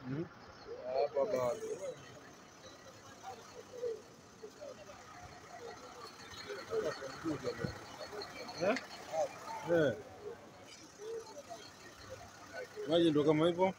Hmm? Hapa bado. Eh? Eh. Maji ndo kama hivyo.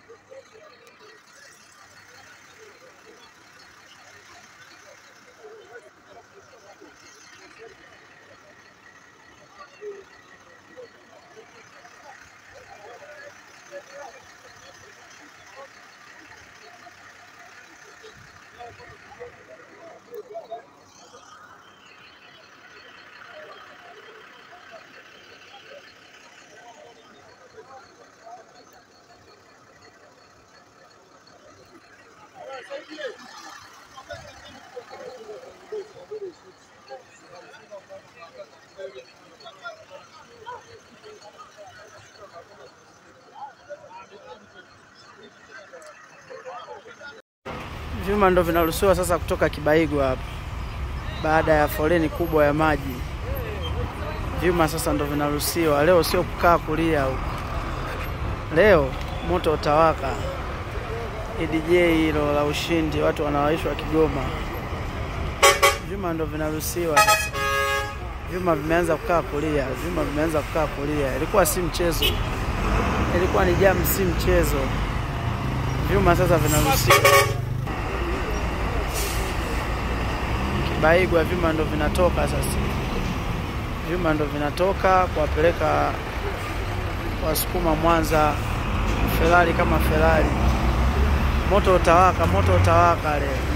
Vyuma ndo vinaruhusiwa sasa kutoka Kibaigwa hapa baada ya foleni kubwa ya maji. Vyuma sasa ndo vinaruhusiwa leo, sio kukaa kulia huko. Leo moto utawaka. EDJ hilo la ushindi, watu wanawaishwa Kigoma. Vyuma ndo vinaruhusiwa sasa. Vyuma vimeanza kukaa kulia, vyuma vimeanza kukaa kulia. Ilikuwa si mchezo, ilikuwa ni jamu, si mchezo. Vyuma sasa vinaruhusiwa. Kibaigwa vyuma ndo vinatoka sasa, vyuma ndo vinatoka kuwapeleka Wasukuma Mwanza, Ferrari kama Ferrari. Moto utawaka, moto utawaka leo.